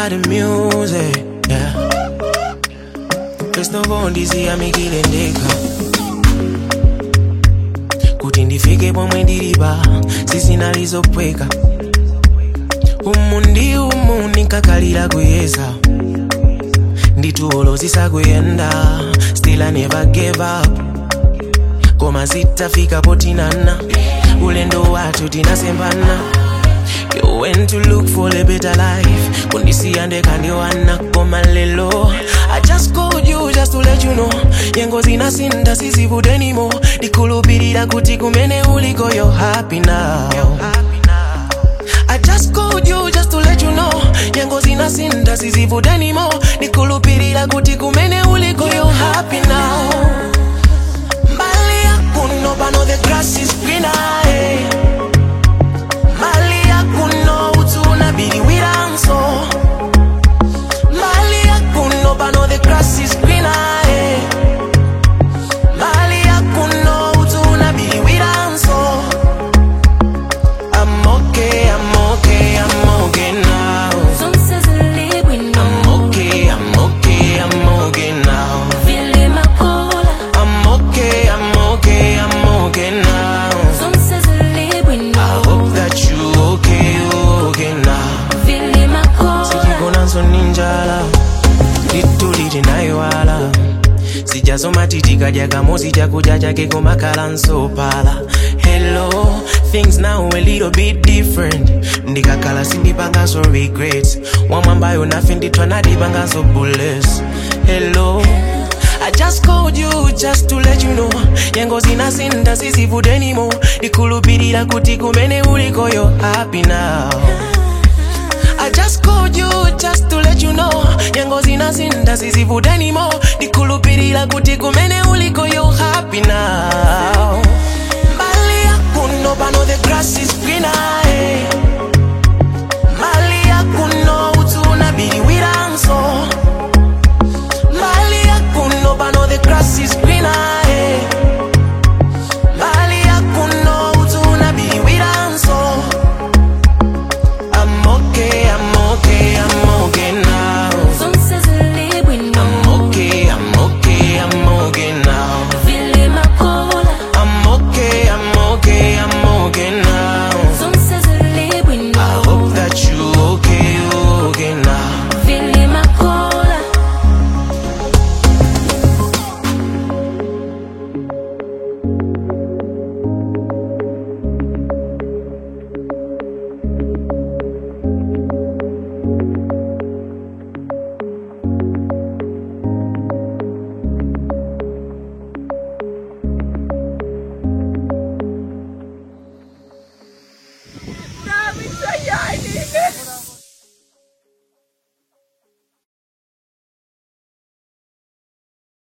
by the music, yeah. First of all, ndiziyamikile ndekha kuti ndifike pomwe ndilipa sisinalizopweka umu ndi umu ndinkakalira kuyeza nditulo zisakuyenda still I never gave up koma zitafika potinana ulendo wathu tinasembana You went to look for a better life kundisiya ndekandiwana koma lelo I just called you just to let you know nyengo zinasinda sizivude anymore ndikhulupirira kuti kumene uliko you're happy now I just called you just to let you know nyengo zinasinda sizivude anymore ndikhulupirira kuti kumene uliko you're happy now mbali yakuno pano the grass is greener eh. mbali yakuno utsuna biliwiranso mbali yakuno pano the grass is greener eh. mbali yakuno utsuna biliwiranso I'm okay, I'm okay, I'm okay now. Zonse zilibwino I'm okay, I'm okay, I'm okay now. Vili makola I'm okay, I'm okay, I'm okay now. Zonse I zilibwino hope that you okay, you okay now. Vili makola sijigonanso ninjala lituli tinayiwala sijasoma titikadya kamosi chakudya chake komakhala nsopala hello things now a little bit different ndikakhala sindipanganso regrets wamwambayo nafe ndithwa nadipanganso bullets hello I just called you just to let you know nyengo zinasinda sizivude anymore ndikhulupirira kuti kumene uliko you're happy now I just called you just to let you know nyengo zinasinda sizivude anymore ndikhulupirira kuti kumene